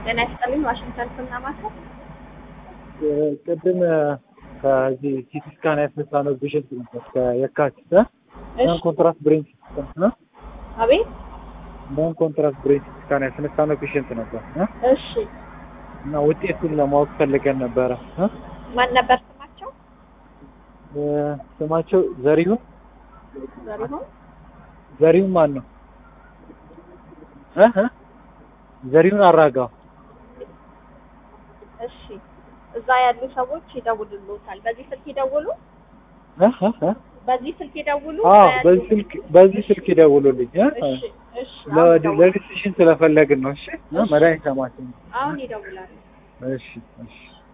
ጤና ይስጥልኝ። ዋሽንግተን ስናማከ ቅድም ከዚህ ሲቲ ስካን ያስነሳ ነው ፔሽንት ነበር ከየካቲት ነን ኮንትራስት ብሬን ሲስተም አቤት። ነን ኮንትራስት ብሬን ስካን ያስነሳ ነው ፔሽንት ነበር እሺ፣ እና ውጤቱን ለማወቅ ፈልገን ነበረ። ማን ነበር ስማቸው? ስማቸው ዘሪሁን ዘሪሁን ዘሪሁን ማን ነው? እ እ ዘሪሁን አራጋው እሺ፣ እዛ ያሉ ሰዎች ይደውሉልዎታል። በዚህ ስልክ ይደውሉ፣ እ እ እ በዚህ ስልክ ይደውሉ። አዎ እዛ ያሉ- በዚህ ስልክ በዚህ ስልክ ይደውሉልኝ እ እ እሺ፣ እሺ፣ አሁን ይደውላሉ። ለዲሲሽን ስለፈለግን ነው። እሺ እ መድኃኒት ሰማችን አሁን ይደውላሉ። እሺ እሺ